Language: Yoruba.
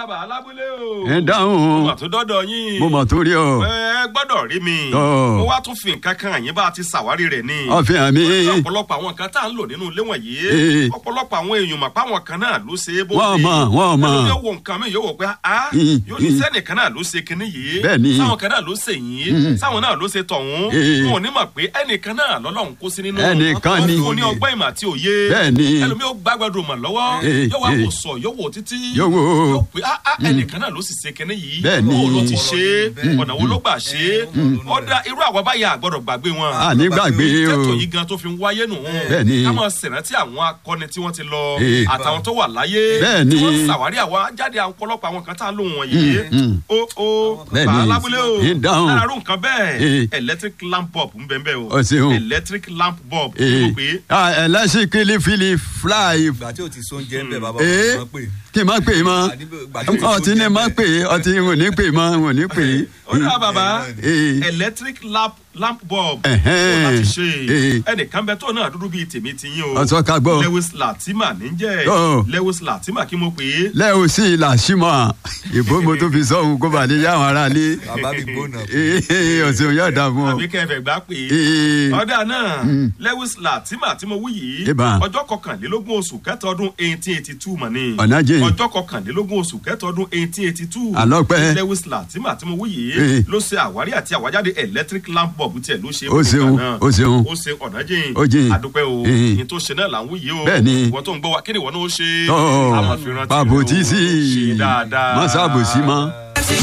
bàbá alábúlé o. ẹ mo dáhùn mà tún dọ́dọ̀ yín. mo mọ̀ tó rí ọ ẹ gbọ́dọ̀ rí mi. Ọ̀. mo wá tún fi nǹkan kan yín bá a ti ṣàwárí rẹ̀ ni. ọ̀fìn àmì ọ̀pọ̀lọpọ̀ àwọn nǹkan tá à ń lò nínú ilé wọ̀nyí. Ee. ọ̀pọ̀lọpọ̀ àwọn èèyàn mọ̀ pé àwọn kan náà ló ṣe é bó wọ́n mọ̀ wọ́n mọ̀ ẹlòmíì yóò wo nǹkan mi yóò wò pé a Mm, yóò ní mm. sẹ́nìkan náà ló ṣe kinní yìí Bẹ́ẹ̀ni. sáwọn kan náà ló ṣe yìí Mm. sáwọn náà ló ṣe tọ̀hún Eh. wọn ò ní mọ̀ pé ẹnìkan náà lọ́lọ́run kó sí nínú Ẹnìkan wọn ni. fún ní ọgbọ́n ìmọ̀ àti òye Bẹ́ẹ̀ni. ẹlòmíì ó gbàgbọ́dọ̀ mọ̀ lọ́wọ́ Eh, yóò wá eh. wò sọ yóò wò títí Yóò wò. yóò pé a a ẹnìkan náà ló sì ṣe kinní yìí Bẹ́ẹ̀ni. bó ló ti ṣe é Bẹ́ẹ̀ni. ọ̀nà wo ló gbà ṣe é ọ̀dà irú àwọn báyà àgbọ̀dọ̀ gbàgbé wọn àní gbàgbé o tètò yìí gan tó fi ń wáyé nù. Bẹ́ẹ̀ni. ká máa ṣèrántí àwọn akọni tí wọ́n ti lọ Eh. àtàwọn tó wà láyé. Bẹ́ẹ̀ni. tí wọ́n ṣàwárí àwọn jáde ọ̀pọ̀lọpọ̀ àwọn kan tá a lò wọ̀nyí. Mm, mm. o o Bẹ́ẹ̀ni. bàá lábúlé o Ń dáhùn. lára rú nǹkan bẹ́ẹ̀ Eh. electric lamp bulb ń bẹ́ẹ̀ bẹ́ẹ̀ o. Ó ṣeun. electric lamp bulb ee ló pé ẹlẹ́sìn kìlìfìlì fly ìgbà tí o ti so oúnjẹ ń bẹ bàbá ee wọn pè kí n má pè é mọ́ Ìgbà tí o ti so ọtí ni oúnjẹ ń má bẹ. pè é ọtí n ò ní pè é mọ́ n ò ní pè é. ó dá bàbá Ee. electric lamp lamp bulb Ẹ̀hẹ́n. tó láti ṣe Ee. ẹnìkan bẹ tó náà dúdú bíi tèmi ti yín o Ọ̀sọ́ ká gbọ́. lewis latima níjẹ́ Ọ̀. lewis latima kí mo pè é lẹ́yìn sí ilà símọ́ ìbò mo tó fi sọ́hun kó bàa lè yá àwọn aráalé bàbá mi gbóná ee ọ̀sẹ̀ òun yóò dà fún ọ. àbí kẹfẹ gbá pé Ee. ọ̀dà náà lewis latima tí mo wí yìí Ìbá. ọjọ́ kọkànlélógún oṣù kẹta ọdún eighteen eighty two mọ̀ ni Ọ̀nà jìn. ọjọ́ kọkànlélógún oṣù kẹta ọdún eighteen eighty two Àlọ́pẹ́. lewis latima tí mo wí Ee. yìí ló ṣe àwárí àti àwájáde electric lamp bulb tiẹ̀ ló ṣe Ó ṣeun, náà. ó ṣeun. ó ṣe ọ̀nà jìn Ó jìn. àdúpẹ́ o Ee. ní tó ṣe náà là ń wí yìí o Bẹ́ẹ̀ni. ìwọ tó ń gbọ́ wa kí ni ìwọ náà ó ṣe Ọ̀, àmọ̀ fi rántí rẹ o. bàbòtí sí ṣe dáadáa má ṣàbòsí mọ́.